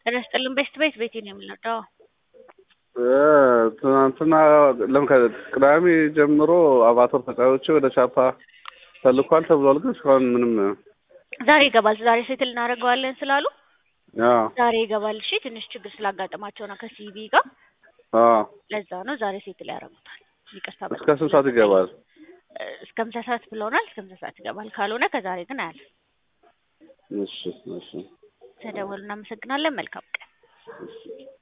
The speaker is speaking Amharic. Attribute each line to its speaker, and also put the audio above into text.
Speaker 1: ጤና ይስጥልን ቤስት ቤት ቤቴ ነው የምንወደው።
Speaker 2: ትናንትና ለም ቅዳሜ ጀምሮ አቫተር ተጫዋቾች ወደ ቻፓ ተልኳል ተብሏል። ግን እስካሁን ምንም
Speaker 1: ዛሬ ይገባል። ዛሬ ሴትል እናደርገዋለን ስላሉ
Speaker 2: አዎ
Speaker 1: ዛሬ ይገባል። እሺ ትንሽ ችግር ስላጋጠማቸው ነው ከሲቢ ጋር
Speaker 2: አዎ
Speaker 1: ለዛ ነው ዛሬ ሴትል ያደርጉታል። ይቅርታ በጣም
Speaker 2: እስከ ስንት ሰዓት ይገባል?
Speaker 1: እስከ ምሳ ሰዓት ብለውናል። እስከ ምሳ ሰዓት ይገባል። ካልሆነ ከዛሬ ግን አያልፍ።
Speaker 2: እሺ እሺ
Speaker 1: ተደወሉ። እናመሰግናለን። መልካም ቀን።
Speaker 2: እሺ